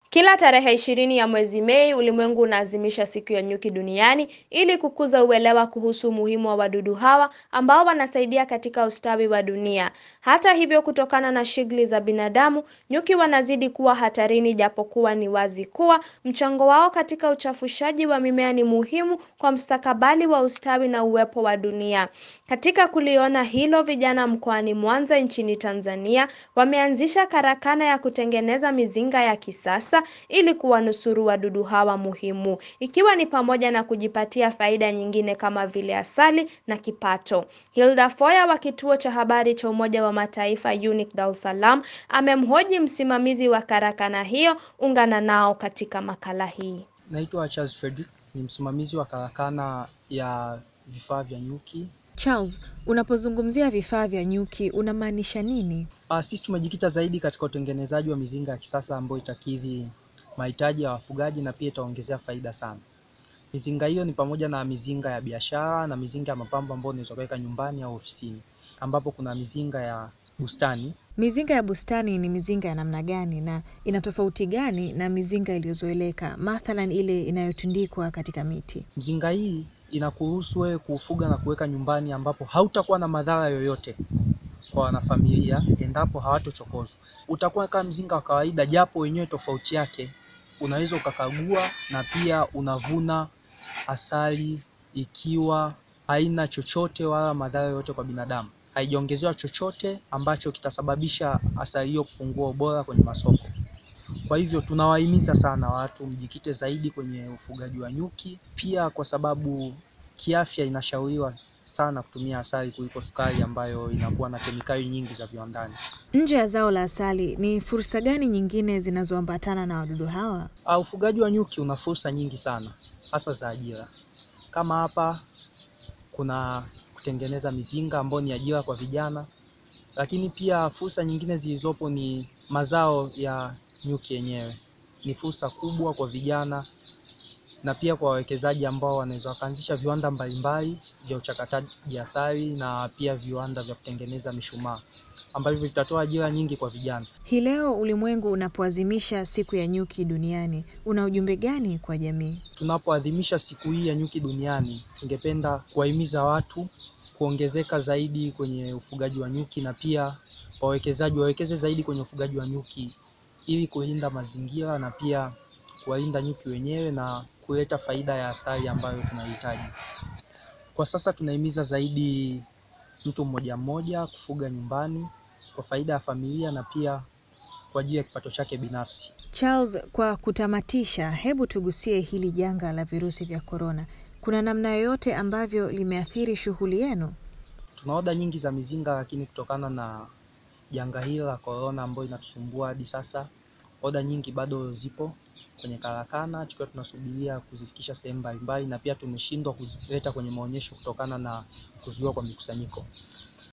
Kila tarehe ishirini ya mwezi Mei, ulimwengu unaadhimisha siku ya nyuki duniani ili kukuza uelewa kuhusu umuhimu wa wadudu hawa ambao wanasaidia katika ustawi wa dunia. Hata hivyo, kutokana na shughuli za binadamu, nyuki wanazidi kuwa hatarini, japokuwa ni wazi kuwa mchango wao katika uchafushaji wa mimea ni muhimu kwa mustakabali wa ustawi na uwepo wa dunia. Katika kuliona hilo, vijana mkoani Mwanza nchini Tanzania wameanzisha karakana ya kutengeneza mizinga ya kisasa ili kuwanusuru wadudu hawa muhimu, ikiwa ni pamoja na kujipatia faida nyingine kama vile asali na kipato. Hilda Foya wa kituo cha habari cha Umoja wa Mataifa UNIC Dar es Salaam amemhoji msimamizi wa karakana hiyo. Ungana nao katika makala hii. Naitwa Charles Frederick, ni msimamizi wa karakana ya vifaa vya nyuki. Charles, unapozungumzia vifaa vya nyuki unamaanisha nini? Uh, sisi tumejikita zaidi katika utengenezaji wa mizinga ya kisasa ambayo itakidhi mahitaji ya wafugaji na pia itaongezea faida sana. Mizinga hiyo ni pamoja na mizinga ya biashara na mizinga ya mapambo ambayo unaweza kuweka nyumbani au ofisini, ambapo kuna mizinga ya bustani. Mizinga ya bustani ni mizinga ya namna gani na ina tofauti gani na mizinga iliyozoeleka, mathalan ile inayotundikwa katika miti? Mzinga hii inakuruhusu wewe kuufuga na kuweka nyumbani, ambapo hautakuwa na madhara yoyote kwa wanafamilia endapo hawatochokozwa. Utakuwa kama mzinga wa kawaida, japo wenyewe tofauti yake unaweza ukakagua na pia unavuna asali ikiwa haina chochote wala madhara yoyote kwa binadamu. Haijaongezewa chochote ambacho kitasababisha asali hiyo kupungua ubora kwenye masoko. Kwa hivyo tunawahimiza sana watu mjikite zaidi kwenye ufugaji wa nyuki, pia kwa sababu kiafya inashauriwa sana kutumia asali kuliko sukari ambayo inakuwa na kemikali nyingi za viwandani. Nje ya zao la asali, ni fursa gani nyingine zinazoambatana na wadudu hawa? Uh, ufugaji wa nyuki una fursa nyingi sana hasa za ajira. Kama hapa kuna kutengeneza mizinga ambayo ni ajira kwa vijana, lakini pia fursa nyingine zilizopo ni mazao ya nyuki yenyewe. Ni fursa kubwa kwa vijana na pia kwa wawekezaji ambao wanaweza wakaanzisha viwanda mbalimbali vya uchakataji asali na pia viwanda vya kutengeneza mishumaa ambavyo vitatoa ajira nyingi kwa vijana. Hii leo ulimwengu unapoadhimisha siku ya nyuki duniani, una ujumbe gani kwa jamii? Tunapoadhimisha siku hii ya nyuki duniani, tungependa kuwahimiza watu kuongezeka zaidi kwenye ufugaji wa nyuki na pia wawekezaji wawekeze zaidi kwenye ufugaji wa nyuki ili kulinda mazingira na pia kuwalinda nyuki wenyewe na kuleta faida ya asali ambayo tunahitaji. Kwa sasa tunahimiza zaidi mtu mmoja mmoja kufuga nyumbani kwa faida ya familia na pia kwa ajili ya kipato chake binafsi. Charles, kwa kutamatisha, hebu tugusie hili janga la virusi vya korona. Kuna namna yoyote ambavyo limeathiri shughuli yenu? Tuna oda nyingi za mizinga, lakini kutokana na janga hili la korona ambayo inatusumbua hadi sasa, oda nyingi bado zipo kwenye karakana tukiwa tunasubiria kuzifikisha sehemu mbalimbali, na pia tumeshindwa kuzileta kwenye maonyesho kutokana na kuzuiwa kwa mikusanyiko.